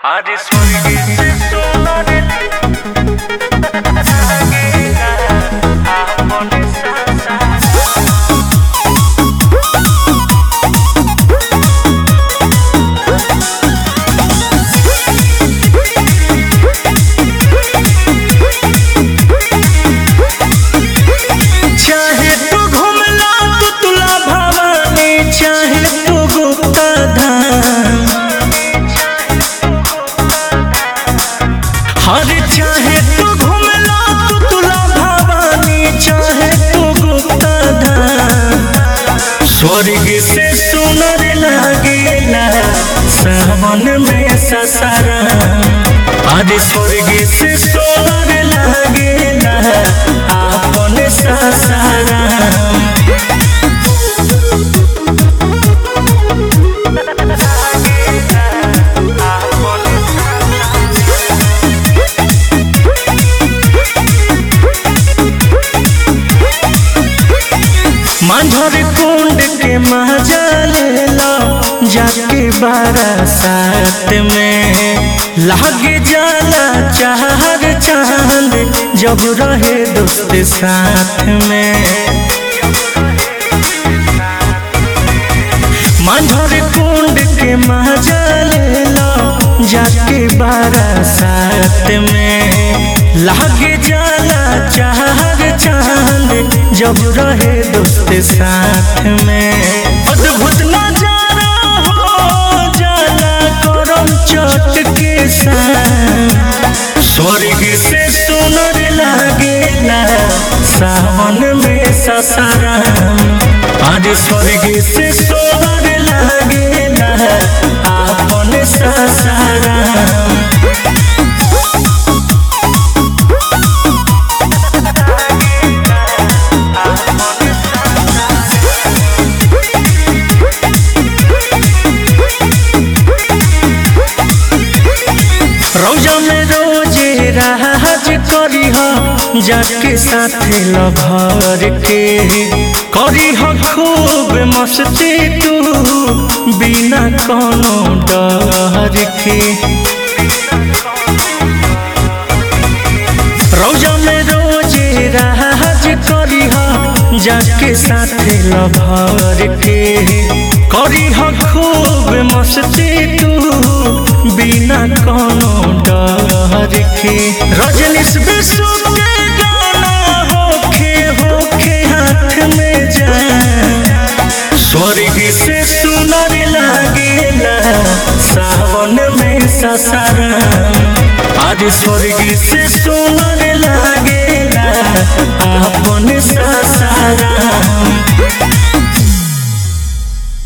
आज स्वर्ग से सोनर लागेला आपन सासा चाहे तू घुमला तो तुला भवानी चाहे तू गुप्ता धाम हर चाहे तू घुमला तो तुला भवानी चाहे तू गुप्ता धाम स्वर्ग से सुनर लागेला सावन में ससरा अरे स्वर्ग से सुनर लागेला आपन ससरा माधर कुंड के मजा ले लो जाके बारासात में लाग जाला चार चांद जब रहे दोस्त साथ में माधर कुंड के मजा ले लो जाके बारासात में लाग जाला चार चांद जब रहे दोस्त साथ में अद्भुत नजारा हो जाला करम चोट के साथ स्वर्ग से सुनर लागेला सावन में ससाराम आज स्वर्ग से सुनर लागेला आपन ससाराम रोजा में रोजे राज करी हो जाके साथे लभर के करी हो खूब मस्ती तू बिना कोनो डर के रोजा में रोजे राज करी हो जाके साथे लभर के करी हो खूब मस्ती तू बिना कोनो डर के रजनीश विश्व के गाना होखे होखे हाथ में जा स्वर्ग से सुनर लागेला सावन में ससरा आज स्वर्ग से सुनर लागेला